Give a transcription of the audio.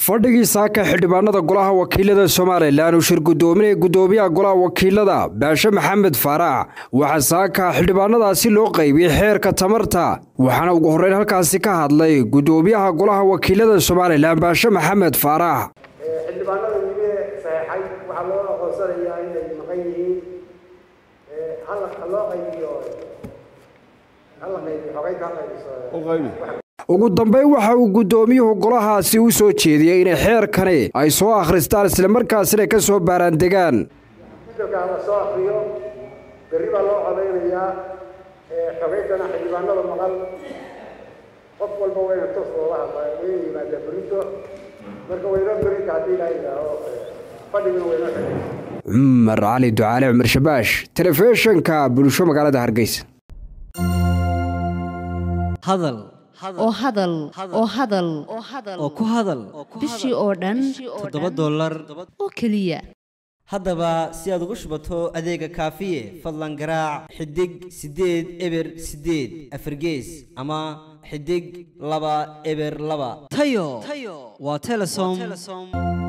fadhigii saaka xildhibaanada golaha wakiilada somalilan uu shir gudoominaya gudoomiyaha golaha wakiilada baashe maxamed faarax waxaa saaka xildhibaanadaasi loo qaybiyey xeerka tamarta waxaana ugu horreyn halkaasi ka hadlay gudoomiyaha golaha wakiilada somalilan baashe maxamed faarax xildhibaanada wili saxeexay waxaa loo aqoonsanayaa inay maqan yihiin loo qaybiyo hala qaybiyo xogeynta ha qaybiso ugu dambeyn waxa uu gudoomiyuhu golahaasi u soo jeediyey inay xeerkani ay soo akhristaan islamarkaasina ka soo baaraandegaan guddoonka hala soo akriyo berri baa loo codaynayaa xogeyntana xildhibaanada maqan qof walba wayna toos loola hadlaa wayna yimaadaa berrito marka waynoo berrinta haddii ilaa yidhaaho fadhigana waynoo xidhay cumar cali ducaale cumar shabaash telefishinka bulsho magaalada hargeysa hadal oo hadal oo hadal oo ku hadal bishii oo dhan toddoba dollar oo keliya haddaba si aad ugu shubato adeega kaafiye fadlan garaac xidig siddeed eber siddeed afargees ama xidig laba eber laba tayo waa telesom